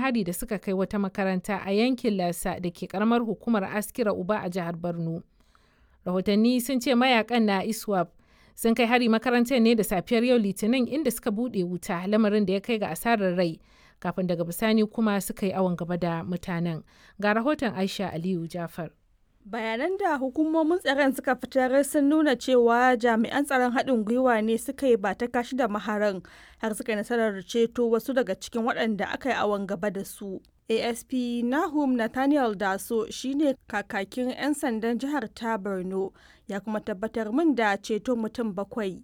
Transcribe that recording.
hari da suka kai wata makaranta a yankin Lasa da ke karamar hukumar Askira Uba a jihar Borno. Rahotanni sun ce mayakan na ISWAP sun kai hari makarantar ne da safiyar yau Litinin inda suka buɗe wuta lamarin da ya kai ga asarar rai kafin daga bisani kuma suka yi awon gaba da mutanen. Ga rahoton Aisha Aliyu Jafar. bayanan da hukumomin tsaron suka fitar sun nuna cewa jami'an tsaron haɗin gwiwa ne suka yi ba ta kashi da maharan har suka nasarar ceto wasu daga cikin waɗanda aka yi awon gaba da su asp nahum nathaniel daso shine kakakin 'yan sandan jihar ta borno ya kuma tabbatar min da ceto mutum bakwai